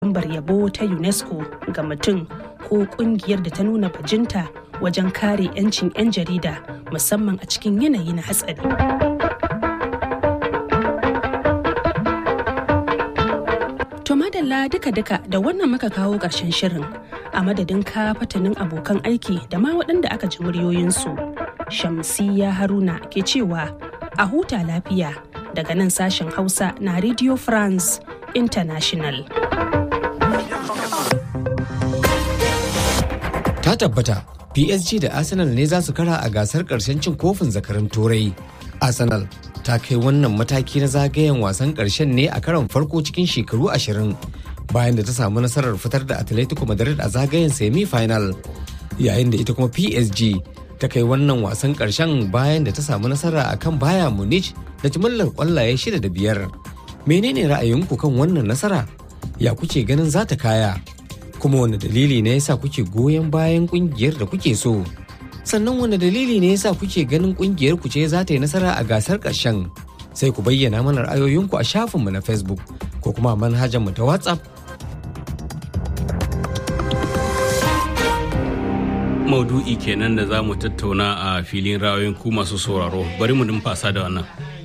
lambar yabo ta UNESCO ga mutum ko kungiyar da ta nuna bajinta wajen kare 'yancin 'yan jarida musamman a cikin yanayi na hatsari. To madalla duka-duka da wannan muka kawo ƙarshen shirin a madadin ka fatanin abokan aiki da ma waɗanda aka ji muryoyinsu. Shamsiya Haruna ke cewa a huta lafiya daga nan sashen Hausa na Radio France International. Ta tabbata PSG da Arsenal ne za su kara a gasar ƙarshen cin kofin zakarin Turai. Arsenal ta kai wannan mataki na zagayen wasan ƙarshen ne a karon farko cikin shekaru ashirin bayan da ta samu nasarar fitar da Atletico Madrid a zagayen semi-final yayin da ita kuma PSG ta kai wannan wasan ƙarshen bayan da ta samu nasara a kan baya Munich da jimillar ƙwallaye shida da biyar. Menene ra'ayinku kan wannan nasara? Ya kuke ganin za ta kaya? Kuma wani dalili ne yasa kuke goyon bayan ƙungiyar da kuke so? sannan wani dalili ne yasa kuke ganin kungiyar ku ce za ta yi nasara a gasar ƙarshen sai ku bayyana mana ra'ayoyinku a shafinmu na facebook ko kuma manhajar mu ta whatsapp maudu'i kenan da za mu tattauna a filin ra'ayoyin ku masu sauraro bari mu numfasa da wannan